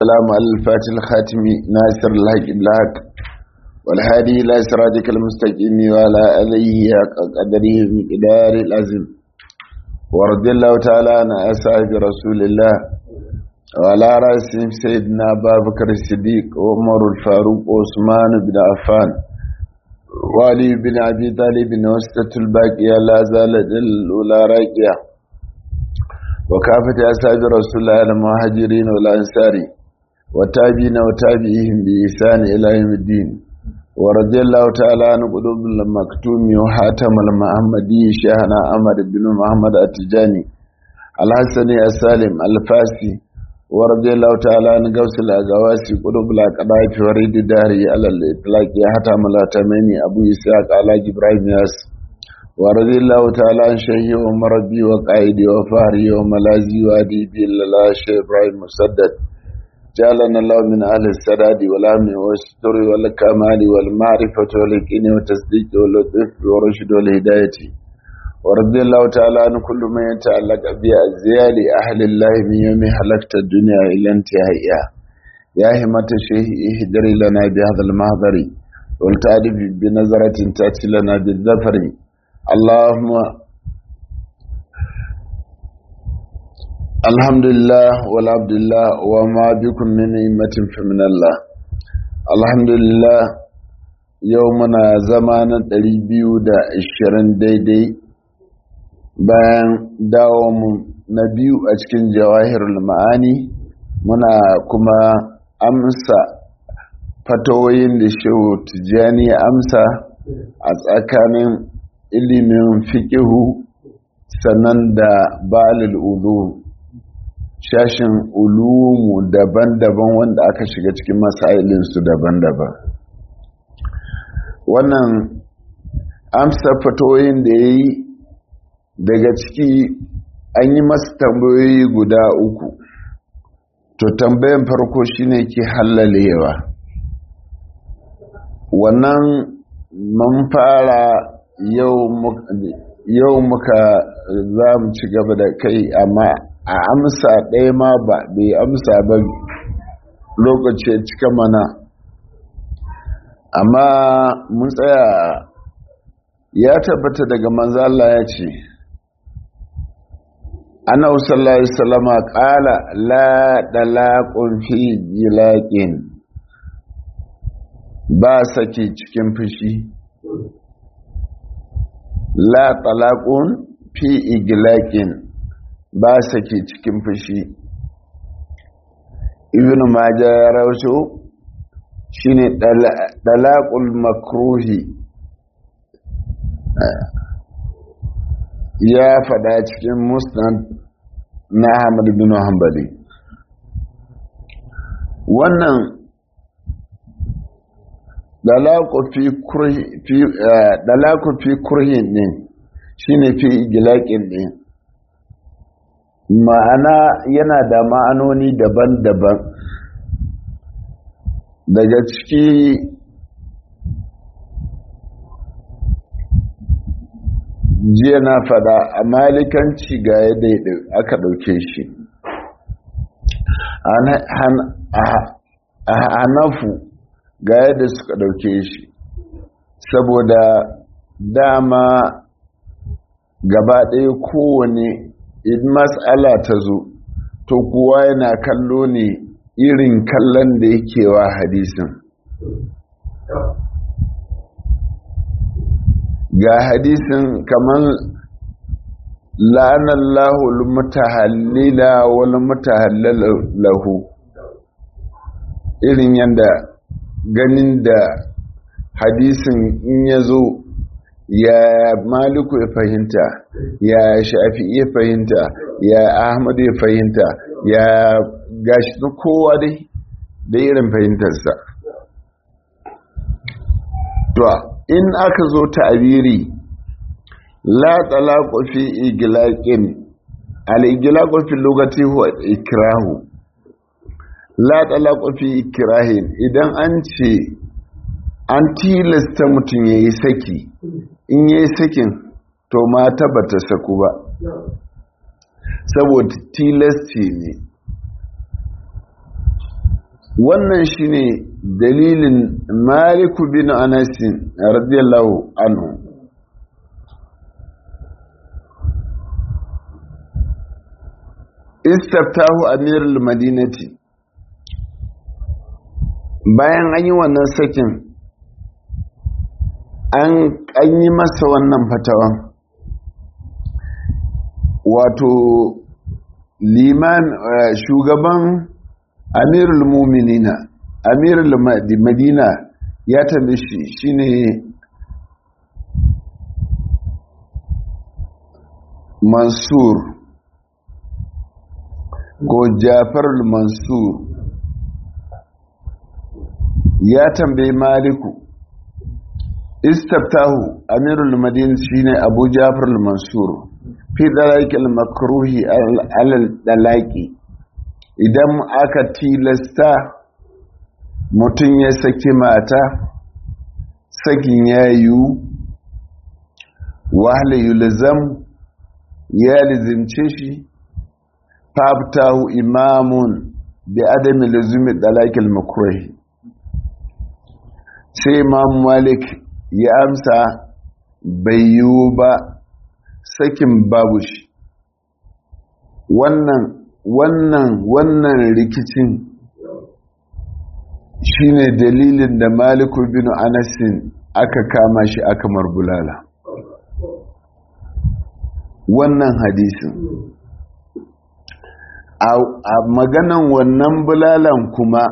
السلام على الفاتح الخاتم ناصر الحق الحق والهادي إلى صراطك المستقيم وعلى آله حق قدره مقدار العظيم ورضي الله تعالى عن أصحاب رسول الله وعلى رأسهم سيدنا أبا بكر الصديق وعمر الفاروق وعثمان بن عفان وعلي بن أبي طالب وسطة الباقية لا زالت الأولى راقية وكافة أصحاب رسول الله المهاجرين والأنصار وتابعين وتابعيهم بإحسان إلى يوم الدين ورضي الله تعالى عن قلوب المكتوم وحاتم المحمدي شيخنا أحمد بن محمد التجاني الحسني السالم الفاسي ورضي الله تعالى عن قوس الأغواسي قلوب الأقضاء فريد الدهري على الإطلاق حاتم الأتميني أبو إسحاق على إبراهيم ياسر ورضي الله تعالى عن شيخي ومربي وقائدي وفهري وملازي وأديبي الله شيخ إبراهيم مسدد جعلنا الله من أهل السداد والأمن والستر والكمال والمعرفة واليقين والتصديق واللطف والرشد والهداية ورضي الله تعالى عن كل ما يتعلق بأزيال أهل الله من يوم حلقت الدنيا إلى انتهائها يا همة الشيخ اهدري لنا بهذا المهضر والتعرف بنظرة تأتي لنا بالظفر اللهم الحمد لله والعبد لله وما بكم من نعمة فمن الله الحمد لله يومنا زمانا 220 daidai bayan dawo mu na biyu a cikin jawahirul ma'ani muna kuma amsa fatawoyin da shehu tijjani amsa a tsakanin ilimin fiƙihu sannan da balil ulu shashin ulumu daban-daban wanda aka shiga cikin masailinsu daban-daban wannan amsa fatoyin da ya yi daga ciki an yi masa tambayoyi guda uku to tambayan farko shine ke hallalewa wannan mun fara yau muka za mu ci gaba da kai amma a amsa ɗaya ma ba bai amsa ba lokaci cika mana amma mun tsaya ya tabbata daga manzala ya ce ana sallallahu salama ƙala la ɗalaƙun fi gilaƙin ba sake cikin fushi la ɗalaƙun fi igilaƙin ba sake cikin fushi ibn maja ya rausho shine dalaqul makruhi ya fada cikin musnad na Ahmad bin Hanbali wannan dalaqu fi kurhi fi dalaqu fi kurhin din shine fi igilaqin din ma'ana yana da ma'anoni daban-daban daga ciki jiya na fada a malikanci ga yadda aka ɗauke shi a hanafu ga yadda suka ɗauke shi saboda dama gaba ɗaya kowane in matsala ta zo to kuwa yana kallo ne irin kallon da yake wa hadisin ga hadisin kamar la'anallahu mutahallila wal mutahallalahu irin yadda ganin da hadisin in ya zo ya maliku ya fahimta ya shafi ya fahimta ya ahmad ya fahimta ya gashi na kowa dai da irin fahimtarsa to in aka zo ta'abiri la talaqu fi iglaqin al iglaqu fi lugati huwa ikrahu la talaqu fi ikrahin idan an ce an tilasta mutum yayi saki in yayi sakin to mata bata saku ba saboda tilasci ne wannan shine dalilin maliku bin anasin radiyallahu anhu istaftahu amirul madinati bayan an yi wannan sakin an yi masa wannan fatawan wato liman shugaban amirul muminina amirul madina ya tambaye shi shine mansur ko jafar mansur ya tambayi maliku istabtahu amirul madina shine abu jafar mansur fi dalakil makruhi alal dalaki idan aka tilasta mutum ya saki mata sakin ya yiwu wahala yulzam ya lizimce shi fabtahu imamun bi adami lazumi dalakil makruhi sai imam malik ya amsa bai yiwu ba sakin babu shi wannan wannan wannan rikicin shine dalilin da maliku bin anasin aka kama shi aka marbulala wannan hadisin a maganan wannan bulalan kuma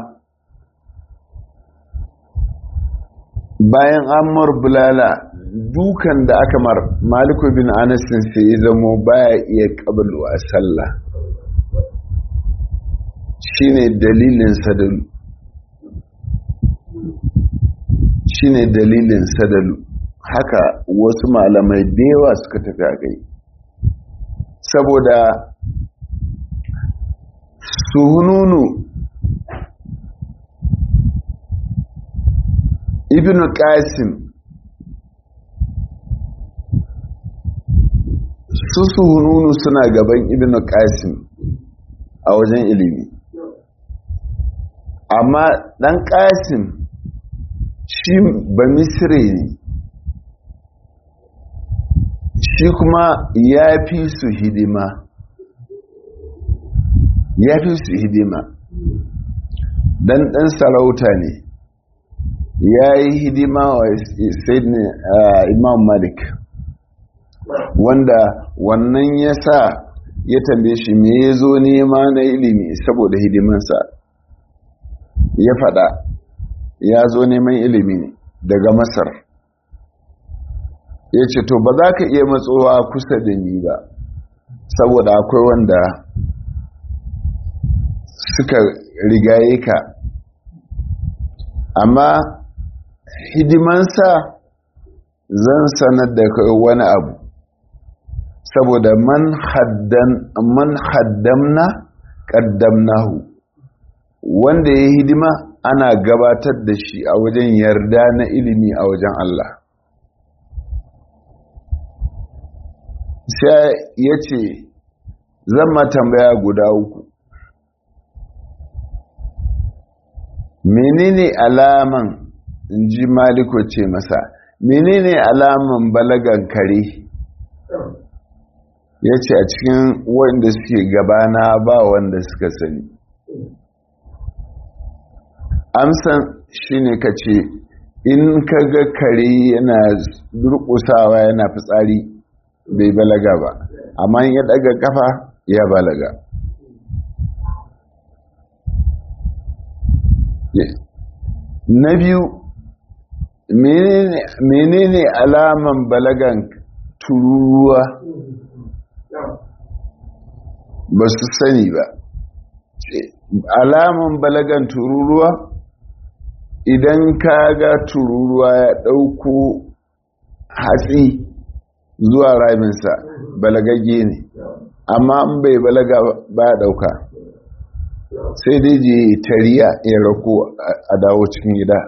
bayan amur bulala dukan da aka mar maliku bin anasin sai ya zamo baya iya kabalu a sallah shine dalilin sadalu shine dalilin sadalu haka wasu malamai da yawa suka tafi a kai saboda suhununu ibn qasim su suhununu suna gaban ibn qasim a wajen ilimi amma dan qasim shi ba misre ne shi kuma ya fi su hidima ya fi su hidima dan dan sarauta ne ya yi hidima wa imam malik wanda wannan ya sa ya tambaye shi me ya zo nema na ilimi saboda hidimansa ya fada ya zo neman ilimi daga masar ya ce to ba za ka iya matsowa kusa da ni ba saboda akwai wanda suka rigaye ka amma hidimansa zan sanar da kai wani abu saboda man haddan man haddamna qaddamnahu wanda ya hidima ana gabatar da shi a wajen yarda na ilimi a wajen Allah sai ya ce zan ma tambaya guda uku menene alaman in ji maliko ce masa menene alaman balagan kare ya ce a cikin wanda suke gabana ba wanda suka sani amsan shine ka ce in ka ga kare yana durƙusawa yana fitsari bai balaga ba amma ya daga kafa ya balaga na biyu menene alaman balagan tururuwa ba su sani ba alaman balagan tururuwa idan ka ga tururuwa ya ɗauko hatsi zuwa raminsa balagagge ne amma an bai balaga ba ya ɗauka sai dai je tariya ya rako a dawo cikin gida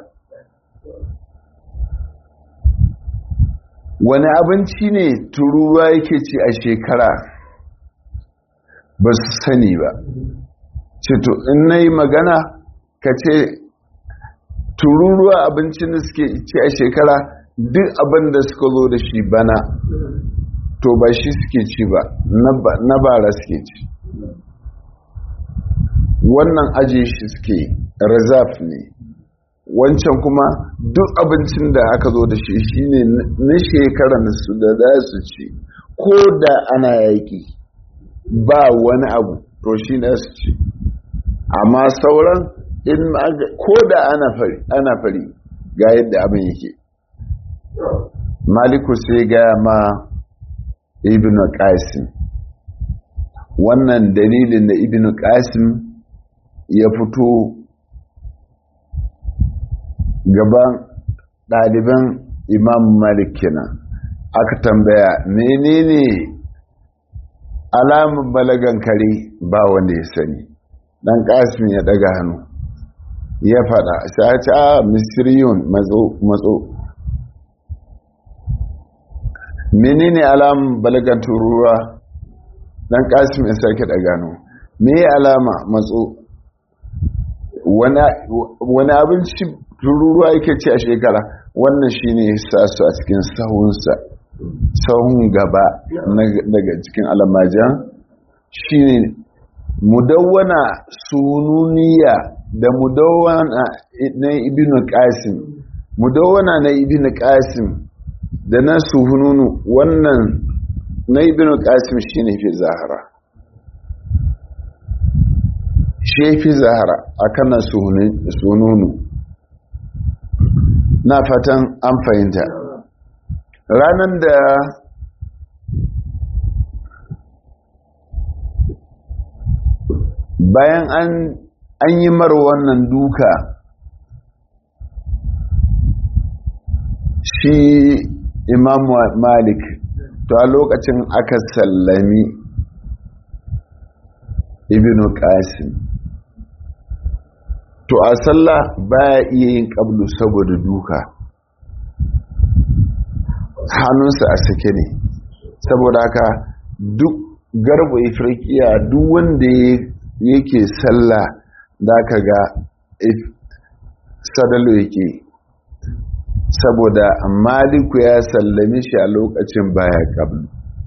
wani abinci ne turuwa yake ci a shekara ba su sani ba cito in na yi magana ka ce tururuwa abincin da suke ci a shekara duk abin da suka zo da shi bana to ba shi suke ci ba na bara suke ci wannan aje shi suke reserve ne wancan kuma duk abincin da aka zo da shi shine na shekaran su da za su ci ko da ana yaƙi ba wani abu to shi ne su ci amma sauran in ko da ana fari ana fari ga yadda abin yake maliku sai ga ma ibn qasim wannan dalilin da ibn qasim ya fito gaban ɗaliban imam malik kenan aka tambaya menene alamun balagan kare ba wanda ya sani dan qasim ya daga hannu ya fada sai ce a misriyun matso matso menene alamun balagan turuwa dan qasim ya sake daga hannu me alama matso wani abinci tururuwa yake ci a shekara wannan shine ya sa su a cikin sahunsa sahun gaba daga cikin alamajan shine mudawwana sununiya da mudawwana na ibn qasim mudawwana na ibn qasim da na suhununu wannan na ibn qasim shine fi zahara shi fi zahara akan na sununu na fatan an fahimta ranar da bayan an yi mar wannan duka shi imam malik to a lokacin aka sallami ibn qasim to a sallah baya iya yin kablu saboda duka hannunsa a sake ne saboda haka duk garba ifirkiya duk wanda yake sallah da ka ga sadalo yake saboda maliku ya sallami shi a lokacin baya kablu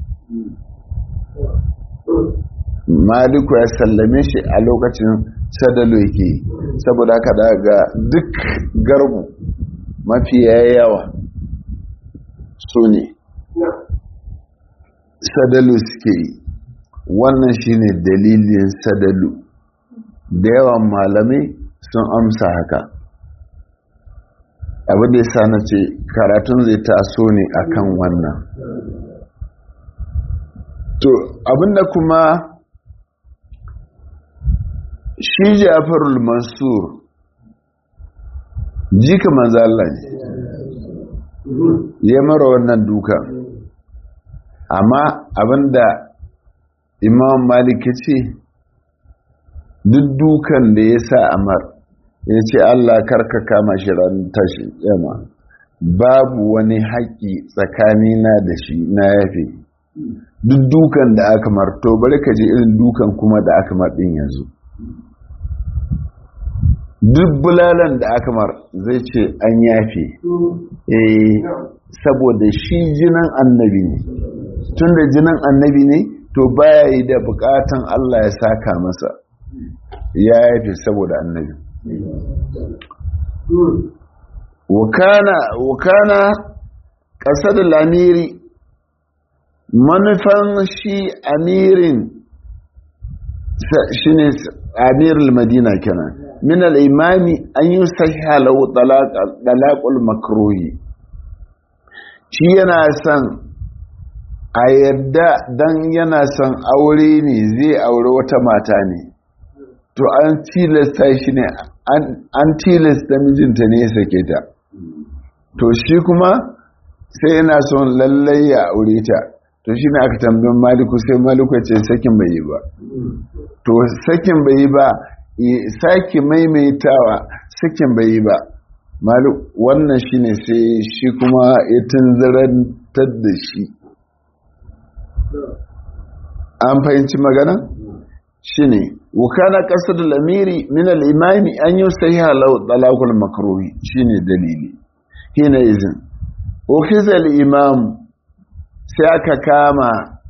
maliku ya sallame shi a lokacin sadalo yake saboda haka daga duk garbu mafi yawa su ne sadalu suke yi wannan shine dalilin sadalu da yawan malamai sun amsa haka abin da ya sa na ce karatun zai taso ne akan wannan to abinda kuma shi jafarul mansur jika manzala ne ya mara wannan duka amma abinda imam malik ce duk dukan da ya sa amar ya ce allah karka kama shi ran tashi yamma babu wani haƙƙi tsakanina da shi na yafe duk dukan da aka marto bari ka je irin dukan kuma da aka marɗin yanzu duk bulalan da aka mar zai ce an yafe eh saboda shi jinan annabi ne tun da jinan annabi ne to baya yi da bukatan Allah ya saka masa ya yafe saboda annabi wakana wakana kasar lamiri manufan shi amirin shi ne amirul madina kenan min al'imami an yi sahiha lau dalakul makruhi shi yana son a yadda don yana son aure ne zai aure wata mata ne to an tilasta shi ne an tilasta mijinta ne ya sake ta to shi kuma sai yana son lallai ya aure ta to shi ne aka tambayin maliku sai maliku ce sakin bai yi ba to sakin bai yi ba sake maimaitawa sakin bai yi ba wannan shi ne sai shi kuma ya tunzarantar da shi an fahimci magana shi ne وكان قصد الأمير من الإمام أن يستهيها لو طلاق المكروه شين دليلي هنا إذن وكذا الإمام سيأك كاما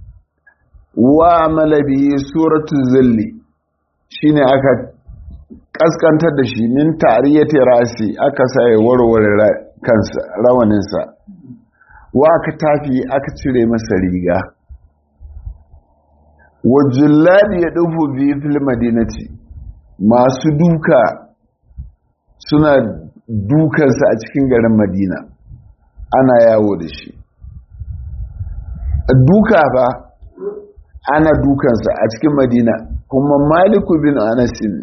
وعمل به سورة الزل شين أكا kaskantar da shi min ta'riyati rasi aka sai warware kansa rawaninsa wa aka tafi aka cire masa riga wajulladi ya dufu bi fil madinati masu duka suna dukansa a cikin garin madina ana yawo da shi duka ba ana dukansa a cikin madina kuma maliku bin anasin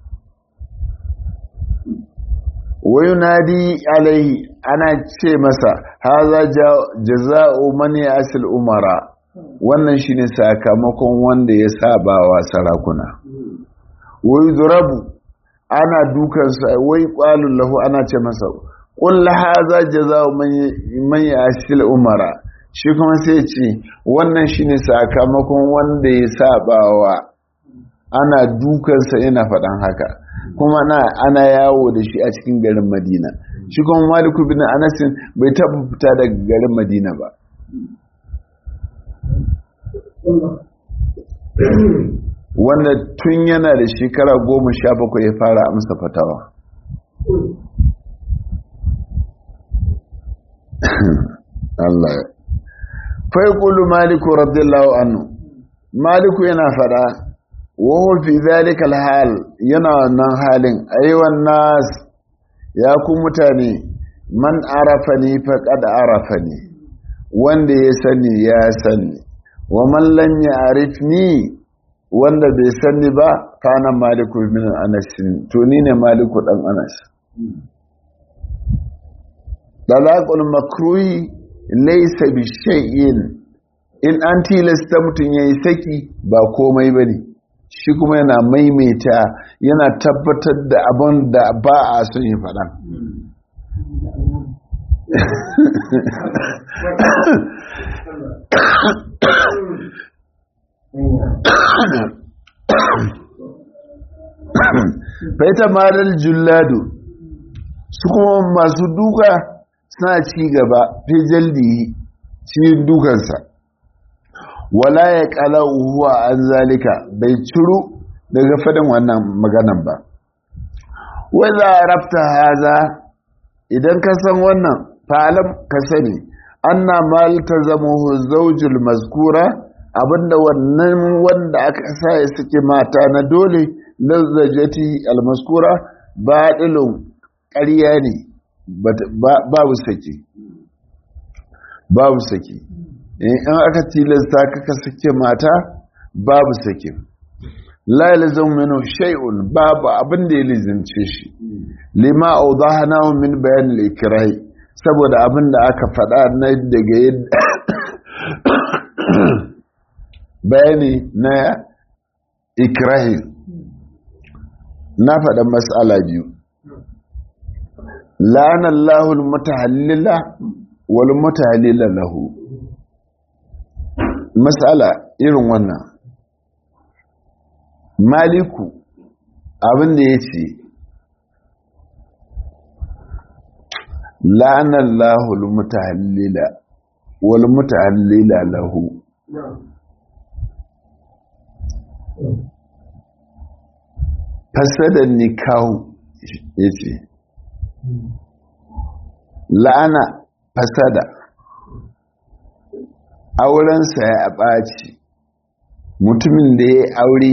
wayunadi alaihi ana ce masa haza jaza'u man yasil umara wannan shine sakamakon wanda ya saba wa sarakuna wai zurabu ana dukansa wai qalul lahu ana ce masa qul haza jaza'u man yasil umara shi kuma sai ce wannan shine sakamakon wanda ya saba wa ana dukansa yana faɗan haka kuma na ana yawo da shi a cikin garin madina shi kuma maliku bin anasin bai taɓa fita daga garin madina ba wanda tun yana da shekara goma sha bakwai ya fara amsa fatawa Allah fai kulu maliku radiyallahu anhu maliku yana fada wahu fi zalikal hal yana wannan halin ayyuwan nas ya ku mutane man arafani faqad arafani wanda ya sani ya sani wa man lam ya'rifni wanda bai sani ba kana maliku min anas to ni ne maliku dan anas dalaqul makruhi laysa bi shay'in in an tilasta mutun yayi saki ba komai bane shi kuma yana maimaita yana tabbatar da abin da ba a son yi faɗa faita malar julladu su kuma masu duka suna ci gaba fi jaldi cikin dukansa wala ya kala uhuwa an zalika bai ciru daga fadin wannan maganan ba wadda rafta haza idan ka san wannan falam ka sani anna mal ta zama zaujul mazkura abinda wannan wanda aka sa ya suke mata na dole lazzajati almaskura baɗilin ƙarya ne babu sake babu sake in aka tilasta kaka sake mata babu sake la yalzam minhu shay'un babu abin da ya lizimce shi lima awdahna min bayan al-ikrah saboda abin da aka faɗa na daga yadda bayani na ikrahi na faɗa mas'ala biyu la'ana Allahu al-mutahallila wal mutahallila lahu mas'ala irin wannan maliku abin da ya ce la'anar lahul mutahallila wal mutahallila lahu fasadar nikahu ya ce la'ana fasada aurensa ya ɓaci mutumin da ya aure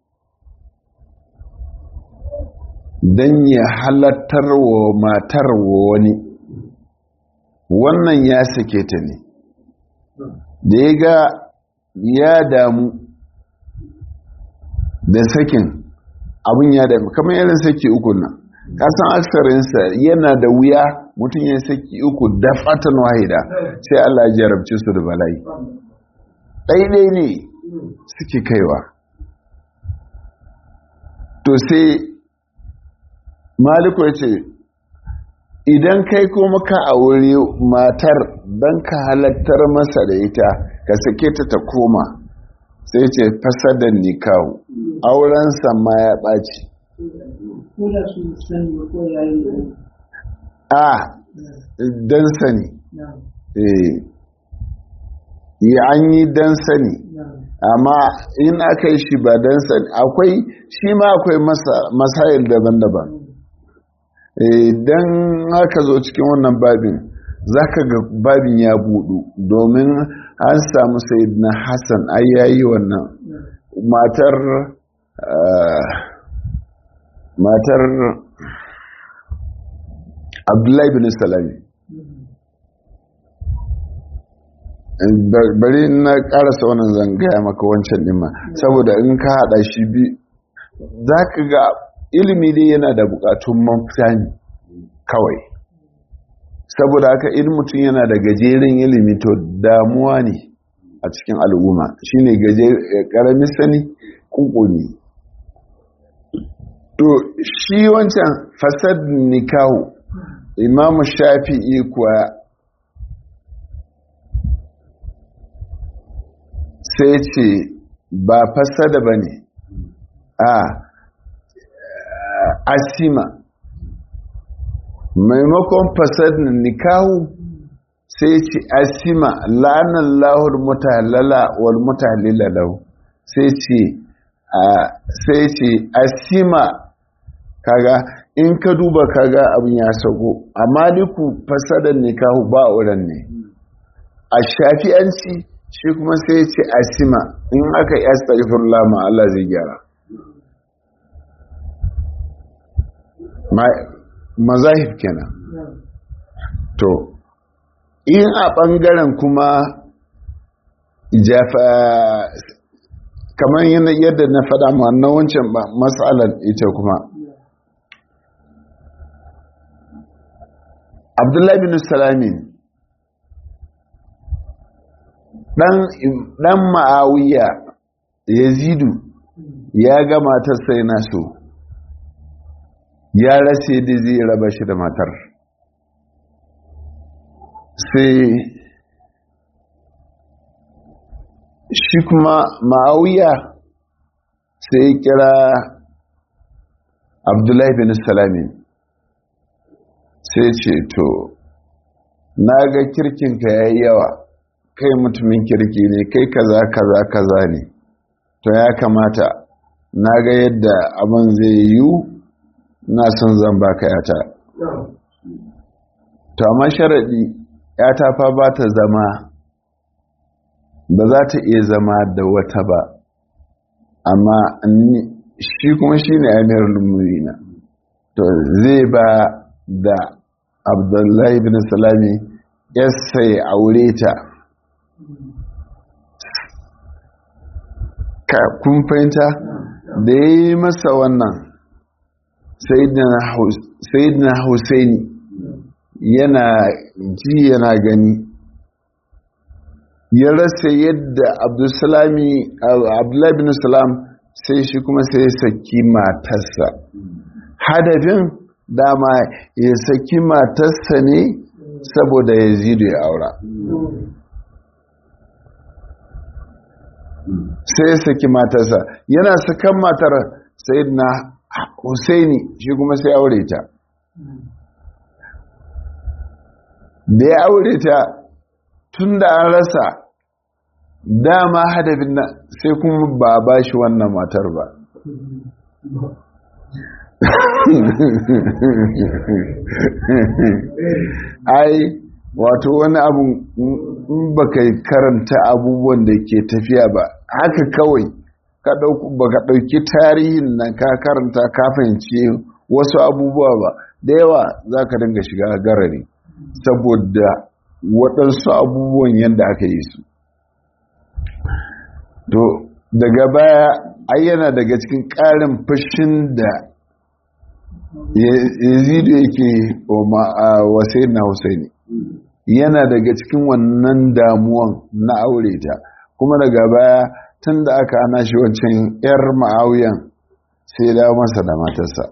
don ya halattar wa matar wa wani wannan ya sake ta ne da ya ga ya damu da sakin abin ya damu kamar yanin saki uku nan kasan aksarinsa yana da wuya mutum ya saki uku da fatan wahida sai Allah ya jarabci su da bala'i ɗaiɗai ne suke kaiwa to sai maliku ya ce idan kai kuma ka aure matar don ka halattar masa da ita ka sake ta ta koma sai ce fasadan nikahu aurensa ma ya ɓaci ko da su sani ba ko yayi a dan sani na eh yi an yi dan sani na amma in aka yi shi ba dan sani akwai shi ma akwai masa- masayil daban-daban idan aka zo cikin wannan babin za ka ga babin ya budu domin an samu na hassan ai yayi wannan matar ah, matar abdullahi bin salami Bar- bari na karasa wannan zan gaya maka wancan ɗin ma saboda in ka haɗa shi bi za ka ga ilimi dai yana da buƙatun mafita ne kawai saboda haka in mutum yana da gajeren ilimi to damuwa ne a cikin al'umma shine gaje ƙaramin sani kunkuni to shi wancan fasad nikahu imamu shafi'i kuwa sai ce ba fasada ba ne a asima maimakon fasad nikahu sai ce asima la'anar lahur mutallala wal mutallila lahu sai ce sai ce asima kaga in ka duba kaga abin ya sago amma duku fasadar nikahu ba wurin ne a shafi'anci shi kuma sai ce asima in aka yi astaghfirullah ma Allah zai gyara mazahib kenan to in a ɓangaren kuma jafa kamar yadda na faɗa ma na wancan matsalar ita kuma abdullahi bin salamin ɗan ma'awiya yazidu ya ga matar sai na so ya rase da zai raba shi da matar sai shi kuma ma'awiya sai kira abdullahi bin salamin sai ce to na ga kirkinka ya yi yawa kai mutumin kirki ne kai kaza kaza kaza ne to ya kamata na ga yadda abin zai yiwu na son zan baka yata to amma sharaɗi yata fa ba ta zama ba za ta iya zama da wata ba amma shi kuma shi ne amir lumurina to zai ba da abdullahi bin salami yasa ya aure ta kun fahimta da ya yi masa wannan sayidina Hussaini yana ji yana gani ya rasa yadda abdullahi bin salam sai shi kuma sai ya saki matarsa hadafin dama ya saki matarsa ne saboda ya zido ya aura sai ya saki matarsa yana sakan matar sayidina Husaini shi kuma sai aure ta da ya aure ta tun da an rasa dama hadafin nan sai kuma ba ba shi wannan matar ba ai wato wani abu in baka karanta abubuwan da ke tafiya ba haka kawai ka ba ka ɗauki tarihin nan ka karanta ka fahimci wasu abubuwa ba da yawa za ka dinga shiga garari saboda waɗansu abubuwan yadda aka yi su to daga baya ayyana daga cikin ƙarin fashin da yazidu yake wa na husaini yana daga cikin wannan damuwan na aure ta kuma daga baya tun da aka ana shi wancan 'yar ma'auyan sai ya dawo masa da matarsa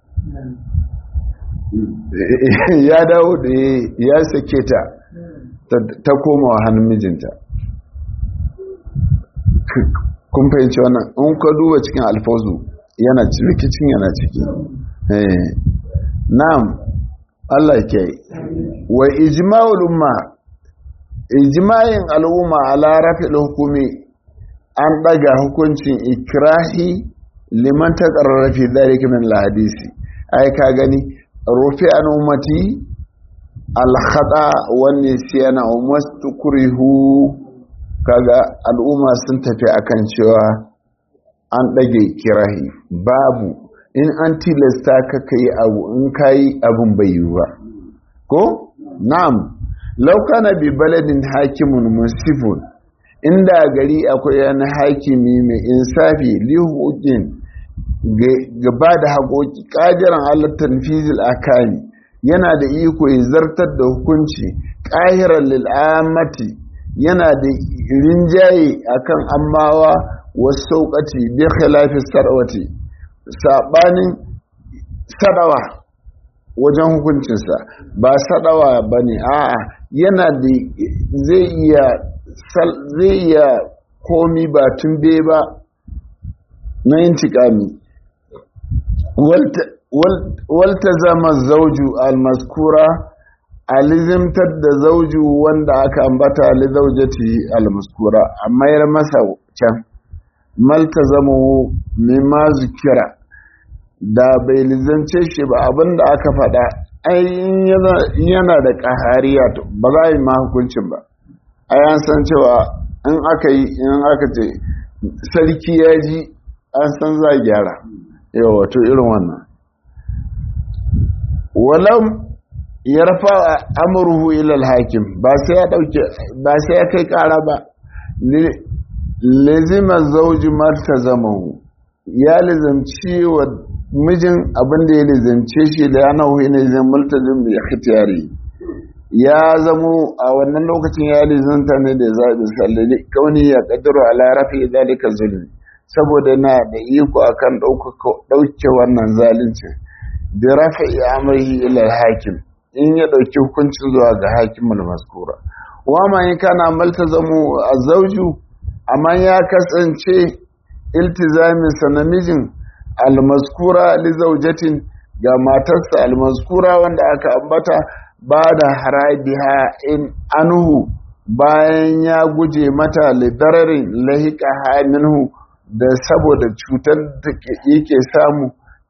ya dawo da ya sake ta ta koma wa hannun mijinta kun fahimci wannan in ka duba cikin alfazu yana rikicin yana ciki na'am Allah ke wa ijma'ul umma ijma'in al'umma ala rafil hukumi an daga hukuncin ikrahi liman taqarrara fi dhalika min al-hadisi ai ka gani rufi an ummati al-khata wa nisyana wa mastukrihu kaga al'umma sun tafi akan cewa an ɗage kirahi babu in an tilasta ka kai abu in kayi abun bai yi ba ko na'am laukana bi baladin hakimun musifun inda gari akwai yana hakimi mai insafi lihukin gaba da haƙoƙi ƙajiran halattar fizil akami yana da iko ya zartar da hukunci ƙahirar lil'amati yana da rinjaye akan ammawa wasu sauƙati bi khilafi sarwati saɓanin sadawa wajen hukuncinsa ba sadawa ba ne a'a yana da zai iya zai iya komi ba tumbe ba na yin tikami walta zama zauju almaskura alizimtar da zauju wanda aka ambata lizaujati almaskura a mayar masa can malta zama mimma zukira da bai lizance shi ba abinda aka faɗa ai yana da ƙahariya ba za a yi ma hukuncin ba a yan san cewa in aka yi in aka ce sarki ya ji an san za a gyara yawa wato irin wannan walam ya rafa amurhu ilal hakim ba sai ya dauke ba sai ya kai kara ba lazima zauji marta zamahu ya lizamci wa mijin abin da ya lizamce shi da ya nahu ne zan multazim bi ikhtiyari ya zamo a wannan lokacin ya lizanta ne da zaɓin sallali kauni ya kaddaro ala rafi zalika zulmi saboda na da iko akan ɗauke wannan zalunci da rafi amrihi ila hakim in ya ɗauki hukuncin zuwa ga hakimin maskura wa ma in kana maltazamu azauju amma ya kasance iltizamin sa namijin almaskura li zaujatin ga matarsa almaskura wanda aka ambata ba da harabiha in anhu bayan ya guje mata lidararin lahika minhu da saboda cutar da yake samu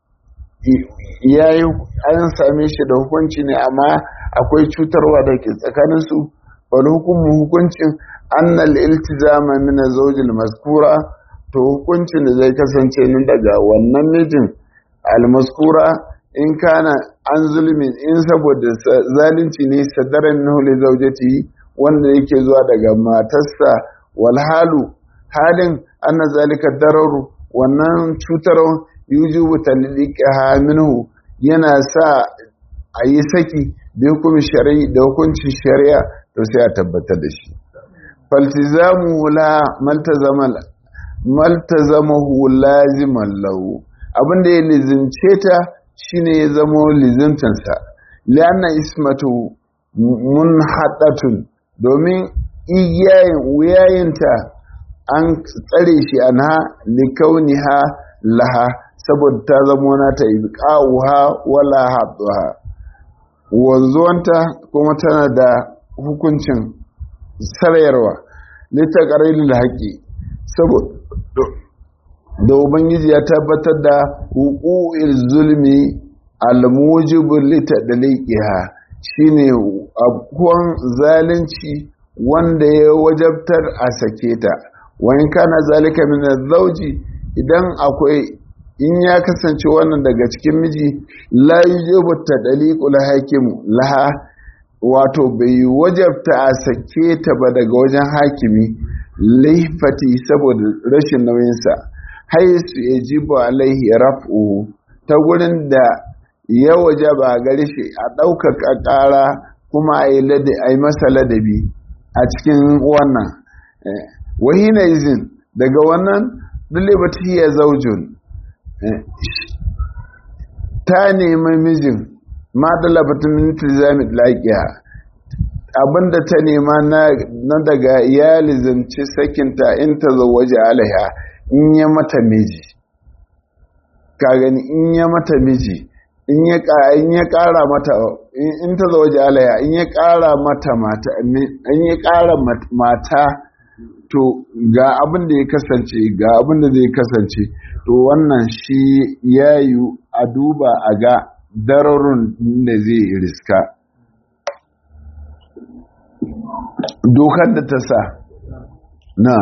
yayi an same shi da hukunci ne amma akwai cutarwa da ke tsakaninsu wani hukumin hukuncin annal iltizama min zawjil maskura to hukuncin da zai kasance nan daga wannan mijin almaskura in kana an zulmin in saboda zalunci ne sadaran minhu li zawjati wanda yake zuwa daga matarsa wal halu halin anna zalika dararu wannan cutarwa yujubu talliqaha minhu yana sa a yi saki da hukumin shari'i da hukuncin shari'a to sai a tabbatar da shi faltizamu la maltazama maltazamahu laziman lahu abinda ya lizimce ta shine ya zama lizimtansa lianna ismatu munhadatun domin igiyayin wuyayinta an tsare shi anha likauniha laha saboda ta zama nata ibqa'uha wala hadduha wanzuwanta kuma tana da hukuncin sarayarwa litaqarilil haqqi saboda da ubangiji ya tabbatar da huku'il zulmi almujibu litadliqiha shine abuwan zalunci wanda ya wajabtar a sake ta wani kana zalika min zauji idan akwai in ya kasance wannan daga cikin miji la yujibu tadliqul hakim laha wato bai wajabta a sake ta ba daga wajen hakimi laifati saboda rashin nauyinsa haisu ya jibo alaihi raf'u ta gurin da ya waje ba gari shi a ɗaukaka ƙara kuma a yi masa ladabi a cikin wannan wahina izin daga wannan dulibati ya zaujun ta nemi mijin ma dalabatun minti zamid laƙiya abinda ta nema na daga ya lizanci sakinta in ta waje alaiha in ya mata miji ka gani in ya mata miji in ya in ya kara mata in ta zo waje alaya in ya kara mata mata in ya kara mata to ga abin da ya kasance ga abin da zai kasance to wannan shi yayu a duba a ga dararun da zai riska dokar da ta sa na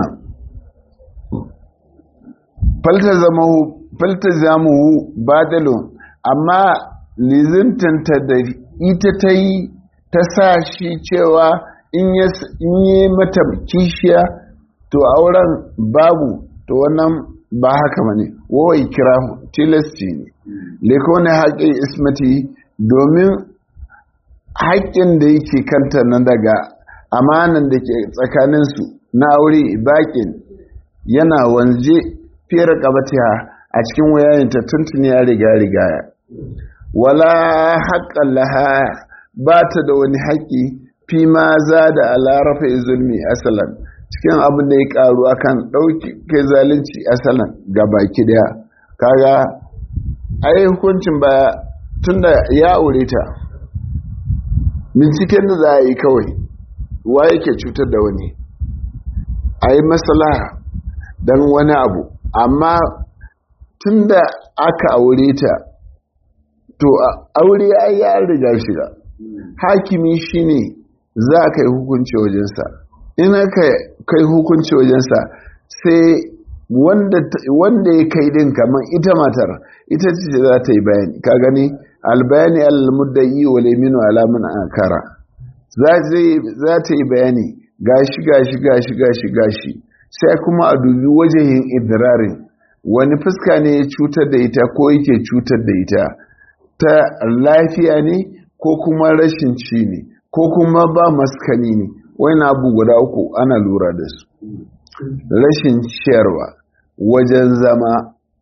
faltazamuhu badalun amma lizintanta da ita ta yi ta sa shi cewa in yi mata kishiya to auren babu to wannan ba haka bane wawai kira tilasti ne lekone haƙƙin ismati domin haƙƙin da yake kanta na daga amanan da ke tsakaninsu na aure baƙin yana wanzu fiye ƙabatiya a cikin wayayinta tuntuni ya riga rigaya wala haƙƙan laha ba ta da wani haƙƙi fi ma za da alarafa zulmi asalan cikin abin da ya ƙaru akan ɗauki kai zalunci asalan ga baki daya kaga ai hukuncin baya tunda ya aure ta binciken da za a yi kawai wa yake cutar da wani a yi maslaha don wani abu amma tunda aka aure ta to aure ai ya riga shiga hakimi shine za ka yi hukunci wajensa in aka kai hukunci wajensa sai wanda ya kai din kamar ita matar ita ce za ta yi bayani ka gani albayani al-muddayi wal yaminu ala man akara za ta yi bayani gashi gashi gashi gashi gashi sai kuma a dubi wajen idrarin wani fuska ne ya cutar da ita ko yake cutar da ita ta lafiya ne ko kuma rashin ci ne ko kuma ba maskani ne wani abu guda uku ana lura da su rashin ciyarwa wajen zama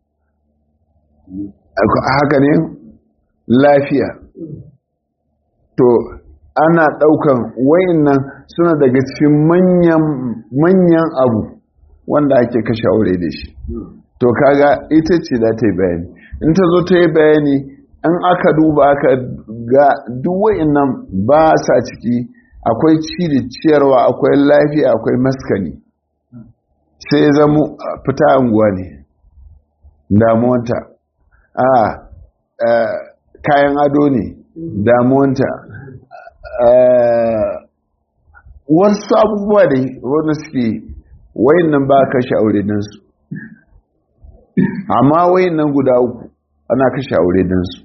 haka ne lafiya to ana ɗaukan wayannan suna daga cikin manyan abu wanda ake kashe aure da shi to kaga ita ce da ta yi bayani in ta zo ta yi bayani in aka duba aka ga duk wayannan ba sa ciki akwai ci da ciyarwa akwai lafiya akwai maskani sai zama fita anguwa ne damuwanta a kayan ado ne damuwanta wasu abubuwa da wanda suke wayan nan ba kashe aure su amma wayan nan guda uku ana kashe aure su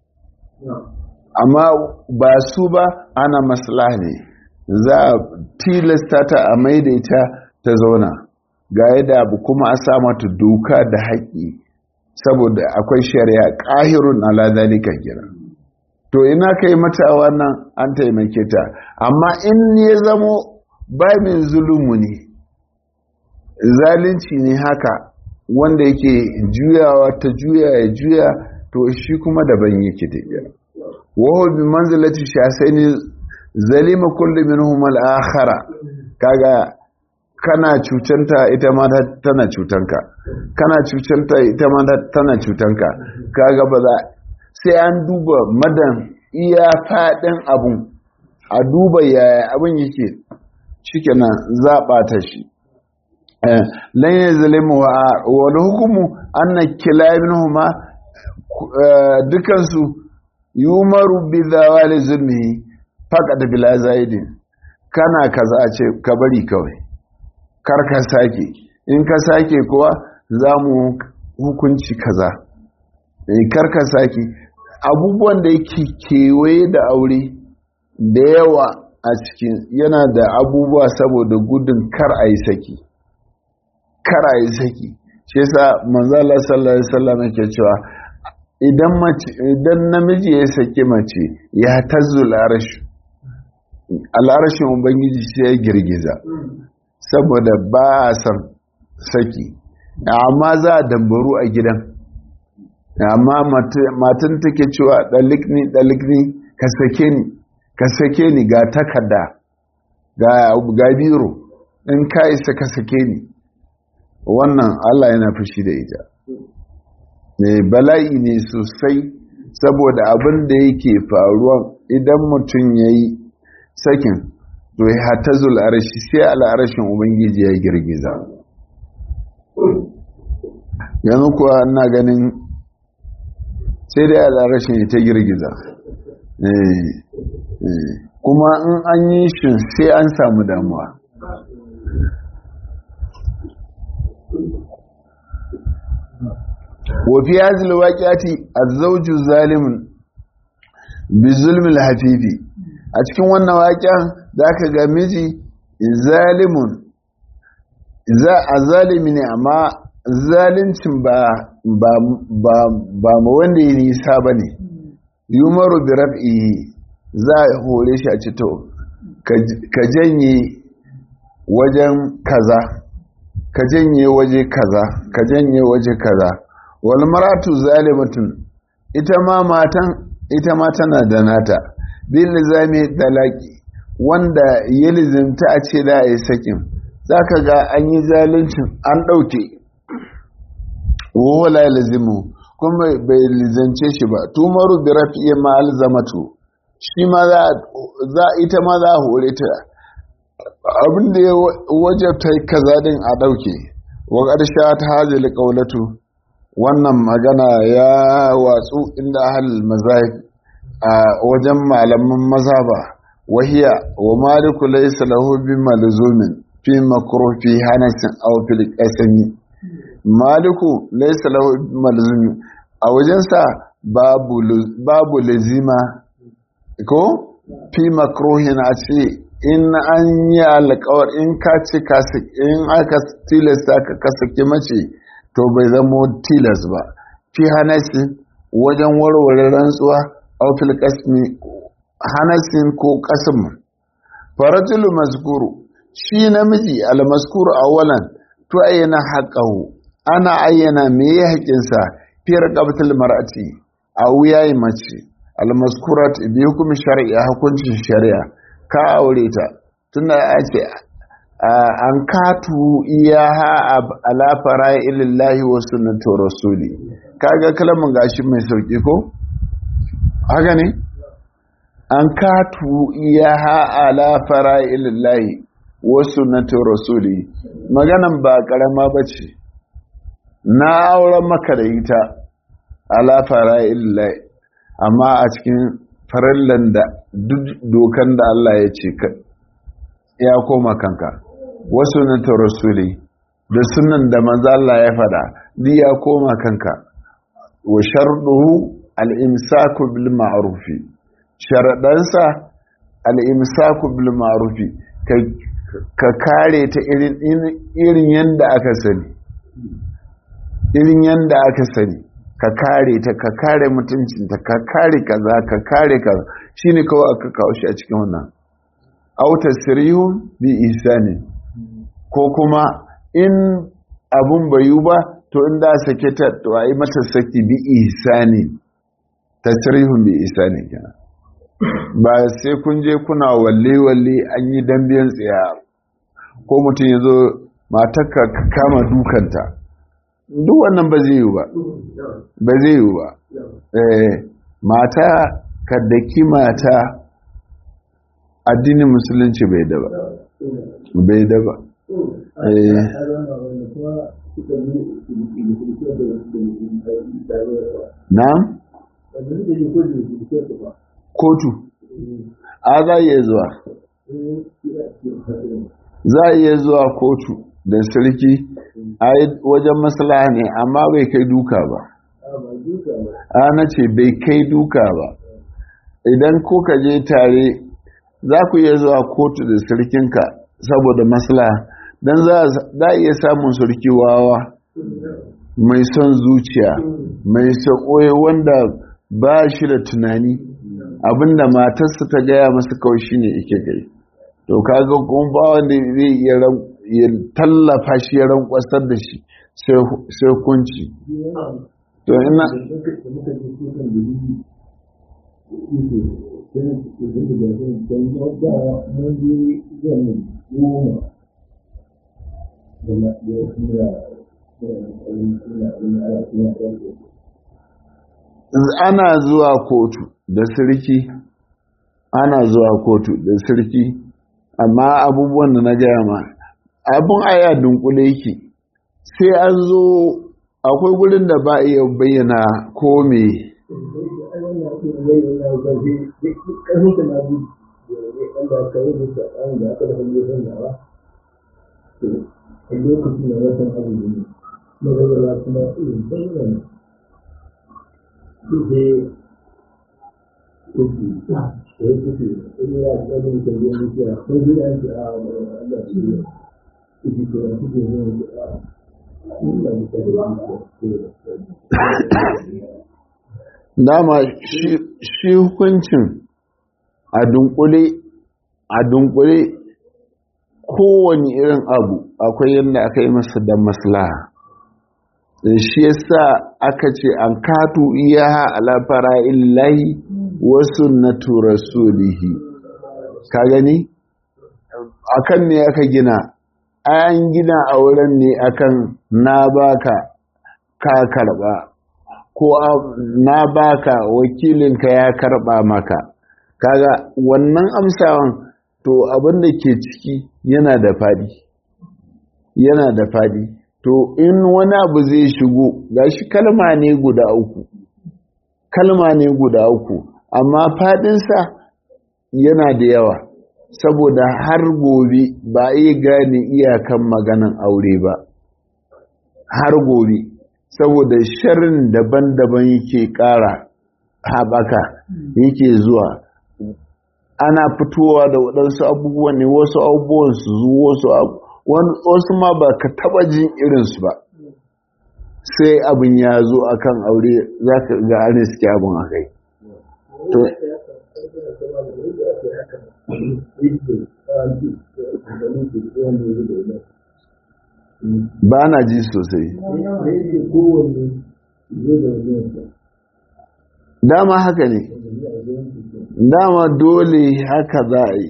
amma ba su ba ana maslaha ne za a tilasta ta a maidaita ta zauna ga yadda abu kuma a sa mata doka da haƙƙi saboda akwai shari'a ƙahirun ala zalika kira to ina kai mata wannan an taimake ta amma in ya zamo babin zulumu ne zalunci ne haka wanda yake juyawa ta juya ya juya to shi kuma daban yake tafiya wahu bi manzilati shasaini zalima kullu minhum al-akhara kaga kana cucanta ita ma tana cutanka kana cucanta ita ma tana cutanka kaga ba za sai an duba madan iya fadin abun a duba yaya abun yake shikenan zaɓa ta shi lan yazlimu wa wal hukumu anna kilaminhuma dukansu yumaru bi zawali zulmi faqad bila zaidin kana kaza a ce ka bari kawai kar ka sake in ka sake kuwa za mu hukunci kaza kar ka sake abubuwan da yake kewaye da aure da yawa a cikin yana da abubuwa saboda gudun kar a yi saki kar a yi saki shi yasa manzala sallallahu alaihi wasallam yake cewa idan mace idan namiji ya saki mace ya tazzul arash al'arashin ubangiji sai ya girgiza saboda ba a san saki amma za a dambaru a gidan amma matan take cewa dalikni dalikni ka sake ni ka sake ni ga takarda ga ga biro in ka isa ka sake ni wannan Allah yana fushi da ita bala'i ne sosai saboda abin da yake faruwa idan mutum ya yi sakin to ya hata zul'arashi sai al'arashin ubangiji ya girgiza yanzu kuwa ina ganin sai dai al'arashin ya ta girgiza kuma in an yi shi sai an samu damuwa wafi hazil waƙiyati azzauju zalimin bizulmil hafifi a cikin wannan waƙiyan za ka ga miji zalimun a zalimi ne amma zalincin ba ba ma wanda ya nisa ba ne yumaru bi raf'i za a hore shi a cito ka janye wajen kaza ka janye waje kaza ka janye waje kaza wal maratu zalimatun ita ma matan ita ma tana da nata bil lizami talaki wanda ya lizimta a ce da yi sakin zaka ga an yi zaluncin an dauke wala lazimu kuma bai lizance shi ba tumaru bi rafi'i ma alzamatu shi ma za ita ma za a hore ta abin da ya wajabta kaza din a dauke wa ƙarsha ta hazili ƙaulatu wannan magana ya watsu inda ahal mazahib a wajen malaman mazhaba wahiya wa maliku laysa lahu bi malzumin fi makruh fi hanasin aw fil qasami maliku laysa lahu bi malzumin a wajensa babu babu lazima ko fi makruhin a ce in an yi alƙawar in ka ci in aka tilasta ka kasake mace to bai zamo tilas ba fi hanasi wajen warware rantsuwa aufil kasmi hanasin ko kasim farajulu maskuru shi namiji almaskuru awalan to ayyana haƙahu ana ayyana me ya haƙinsa fi raqabatul mar'ati a wuyayi mace almaskurat bi hukumi shari'a hukuncin shari'a ka aure ta tunda ake an katu iyaha ala fara ilillahi wa sunnatu rasuli kaga kalamin gashi mai sauki ko haka ne an katu iyaha ala fara ilillahi wa sunnatu rasuli maganan ba karama bace na auren maka da ita ala fara ilillahi amma a cikin farallan da duk dokan da Allah ya ce ya koma kanka wasu na rasuli da sunan da manzo Allah ya fada duk ya koma kanka wa sharduhu al-imsaku bil ma'ruf sharadansa al-imsaku bil ma'ruf ka kare ta irin irin yanda aka sani irin yanda aka sani ka kare ta ka kare mutuncinta ka kare kaza ka kare kaza shine kawai aka kawo shi a cikin wannan auta sirihun bi ihsani ko kuma in abun bayu ba to in da sake ta to a yi mata saki bi ihsani tasrihun bi ihsani kenan ba sai kun je kuna walle walle an yi dambiyan tsaya ko mutum ya zo matarka ka kama dukanta duk wannan ba zai yi ba ba zai yi ba mata ka daki mata addinin musulunci bai daba bai daba na kotu a za iya zuwa za a iya zuwa kotu da sarki a wajen maslaha ne amma bai kai duka ba ana ce bai kai duka ba idan kuka je tare za ku iya zuwa kotu da sarkinka saboda maslaha don za a iya samun sarki wawa mai son zuciya mai sakoye wanda ba shi da tunani abinda matarsa ta gaya masa kawai shine ike gai to kaga kuma ba wanda zai iya ya tallafa shi ya rankwasar da shi sai kunci to ina ana zuwa kotu da sirki ana zuwa kotu da sirki amma abubuwan da na gaya ma abin aya dunkule yake sai an zo akwai gurin da ba iya bayyana ko me lokacin da watan abu ne magana kuma irin bayyana sai kuki sai kuki in ya tsarin da ya yi ya ko bi an ji a Allah shi ne kuki ko kuki ne a ina da dama shi hukuncin a dunkule a dunkule kowane irin abu akwai yadda aka yi masa da maslaha shi yasa aka ce an katu iyaha ala fara'illahi wa sunnatu rasulihi ka gani akan ne aka gina an gina a wurin ne akan na baka ka karba ko na baka wakilinka ya karba maka kaga wannan amsawan to abin da ke ciki yana da fadi yana da fadi to in wani abu zai shigo gashi kalma ne guda uku kalma ne guda uku amma fadinsa yana da yawa saboda har gobe ba iya gane iyakan maganan aure ba har gobe saboda sharrin daban-daban yake ƙara haɓaka yake zuwa ana fitowa da waɗansu abubuwan ne wasu abubuwan su zuwa wasu wasu ma ba ka taɓa jin irinsu ba sai abin ya zo akan aure za ka ga an riske abin a kai to ba na ji sosai dama haka ne dama dole haka za a yi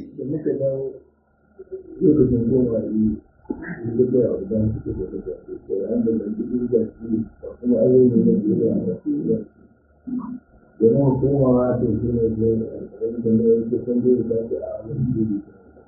domin komawa da shi ne da ne ya san da ya dace a wani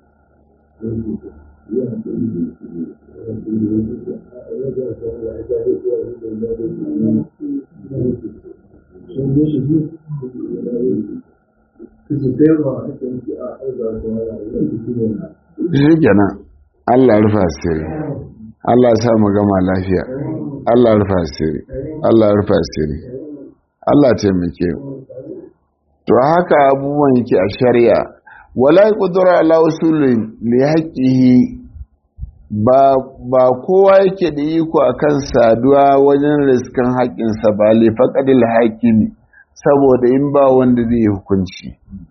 shi kenan Allah rufa asiri Allah sa mu gama lafiya Allah rufa asiri Allah rufa asiri Allah taimake to haka abubuwan yake a shari'a wala qudra ala usulin li haqqihi ba ba kowa yake da iko akan saduwa wajen riskan haƙƙinsa ba li faqadil hakimi saboda in ba wanda zai hukunci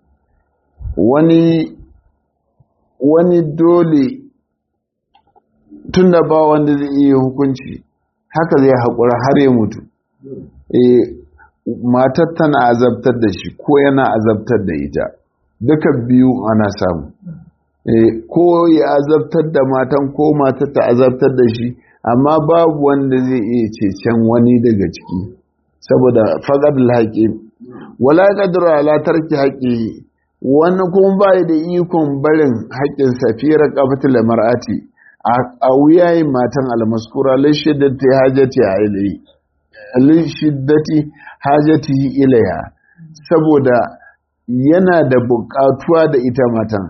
wani wani dole tunda ba wanda zai iya hukunci haka zai haƙura har ya mutu eh matar tana azabtar da shi ko yana azabtar da ita duka biyu ana samu ko ya azabtar da matan ko matar ta azabtar da shi amma babu wanda zai iya cecen wani daga ciki saboda fagad haƙi wala qadru ala tarki haƙi wani kuma bai da ikon barin haƙƙin safira qafatul mar'ati a wuyayin matan almaskura lishiddati hajati ilayhi lishiddati hajati ilayha saboda yana da buƙatuwa da ita matan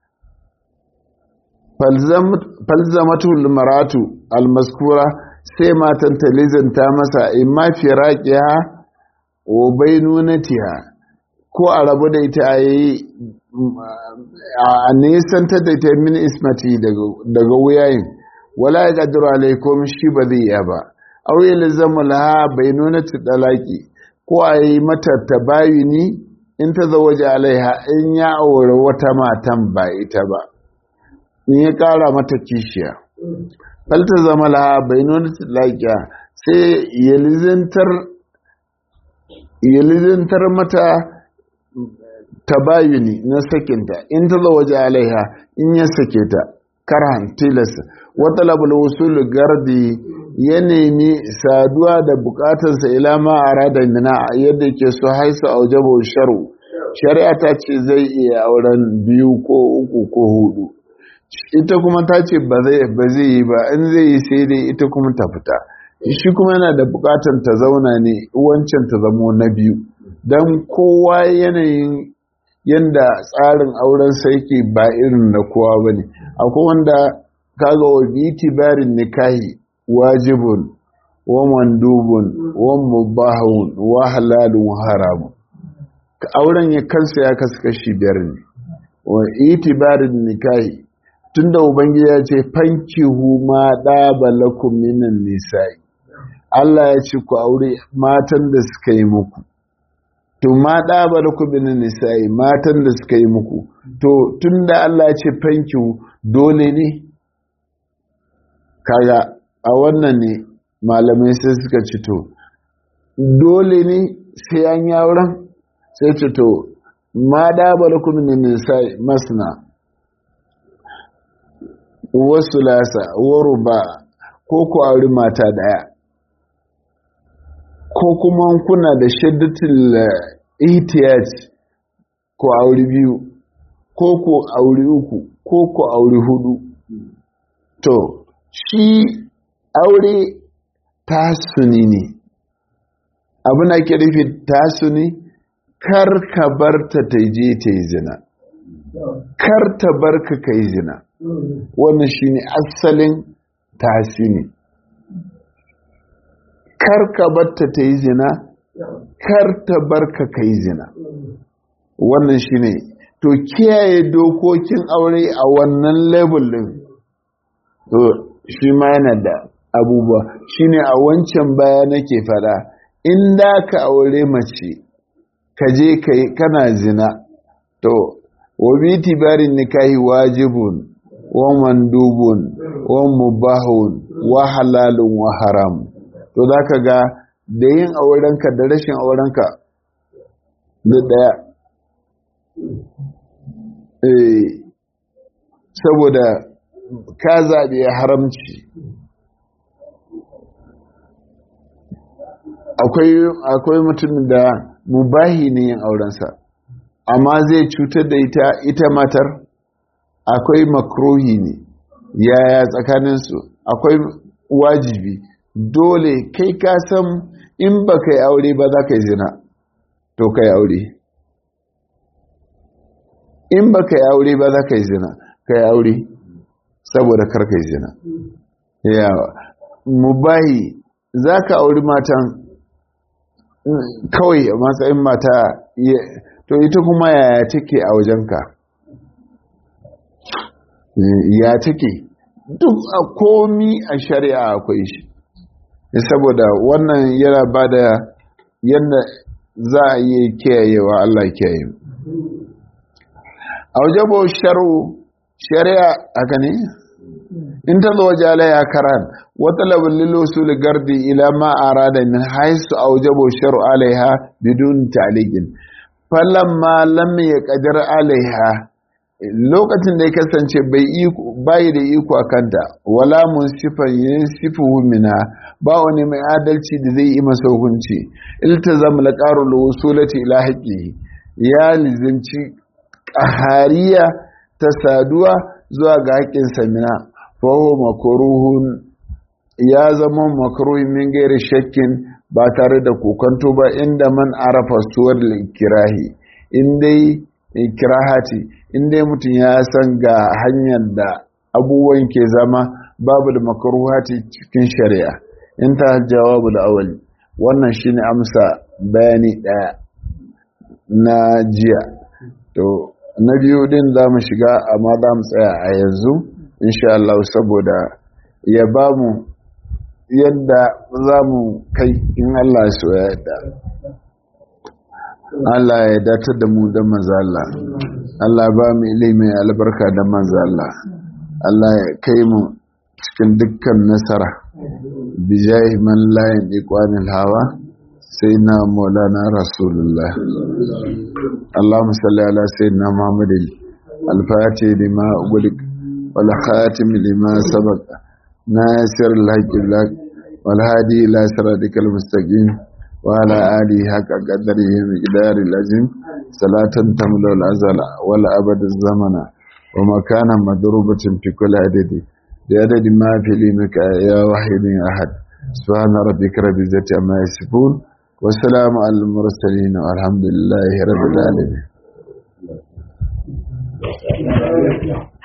falzamatul maratu almaskura sai matan ta lizanta masa imma firaqiha wa bainunatiha ko a rabu da ita ayi a nisantar da ita min ismati daga wuyayin wala ya ƙadiru alaikum shi ba zai iya ba au yi lizamu laha bainunati dalaki ko a yi mata tabayuni in ta zawaje alaiha in ya aure wata matan ba ita ba in ya ƙara mata kishiya falta zama laha bainunati dalaki sai ya lizantar mata tabayuni na sakinta in ta zawaje alaiha in ya sake ta karhan tilas wata labul wusul gardi ya nemi saduwa da bukatarsa ila ma arada mina yadda ke so haisa aujaba sharu shari'a ta ce zai iya auren biyu ko uku ko hudu ita kuma ta ce ba zai yi ba in zai yi sai dai ita kuma ta fita shi kuma yana da bukatar ta zauna ne wancan ta zamo na biyu don kowa yanayin yanda tsarin auren sa yake ba irin na kowa ba ne akwai wanda kaga wa bitibarin nikahi wajibun wa mandubun wa mubahun wa halalun wa haramun auren ya kansa ya kasu kashi biyar ne wa itibarin nikahi tunda ubangiji ya ce fankihu ma ɗaba lakum minan nisa'i Allah ya ce ku aure matan da suka yi muku to ma ɗaba lakum minan nisa'i matan da suka yi muku to tunda Allah ya ce fankihu dole ne kaga a wannan ne malamai sai suka ci to dole ne sai an yi auren sai ce to ma ɗaba lakum minan nisa'i masna wasu lasa waru ba ko ku auri mata daya ko kuma kuna da shaddatul ihtiyaj ko auri biyu ko ku auri uku ko ku auri hudu to shi aure tasuni ne abin da ke rufe tasuni kar ka bar ta ta je ta yi zina kar ta bar ka ka yi zina wannan shi ne asalin tasini kar ka bar ta ta yi zina kar ta bar ka ka yi zina wannan shi ne to kiyaye dokokin aure a wannan level din to shi ma yana da abubuwa shine a wancan baya nake fada in da ka aure mace ka je kana zina to wa bi tibarin nikahi wajibun wa mandubun wa mubahun wa halalun wa haram to zaka ga da yin aurenka da rashin aurenka da daya eh saboda ka zaɓi haramci akwai mutum da mubahi ne yin aurensa amma zai cutar da ita ita matar akwai makrohi ne yaya tsakaninsu akwai wajibi dole kai ka san in ba ka yi aure ba za ka yi zina to ka yi aure in ba ka yi aure ba za ka yi zina ka yi aure saboda karka yi zina yawa mubahi za ka auri matan kawai a matsayin mata to ita kuma yaya take a wajenka ya take duk a komi a shari'a akwai shi saboda wannan yana ba da yadda za a yi kiyayewa Allah kiyaye a wajabo sharu shari'a haka ne in ta zo waje ya karan wata labin lilosul gardi ila ma arada min haisu a wajabo sharu alaiha bidun taligin falamma lam ya kadir alaiha lokacin da ya kasance bai da iko a kanta wala mun sifan yin sifuhu mina ba wani mai adalci da zai yi masa hukunci iltazam laqarul wusulati ila haqqihi ya lizinci qahariya ta saduwa zuwa ga haƙƙin samina faho makaruhun ya zama makaruhin min gairi shakkin ba tare da kokanto ba inda man arafa suwar kirahi in dai kirahati in dai mutum ya san ga hanyar da abubuwan ke zama babu da makaruhati cikin shari'a in ta jawabu da awali wannan shine amsa bayani ɗaya na jiya to na biyu din za mu shiga amma za mu tsaya a yanzu insha Allah saboda ya ba mu yadda za mu kai in Allah su ya yadda Allah ya datar da mu da manzala Allah ba mu ilimin albarka da manzala Allah ya kai mu cikin dukkan nasara bijahi man layin ikwanin hawa سيدنا مولانا رسول الله اللهم صل على سيدنا محمد الفاتح لما أغلق والخاتم لما سبق ناصر الحق بالحق والهادي إلى صراطك المستقيم وعلى آله حق قدره مقدار العظيم صلاة تملأ الأزل والأبد الزمن ومكانا مضروبة في كل عدد بعدد ما في علمك يا واحد أحد سبحان ربك رب العزة عما يصفون والسلام على المرسلين والحمد لله رب العالمين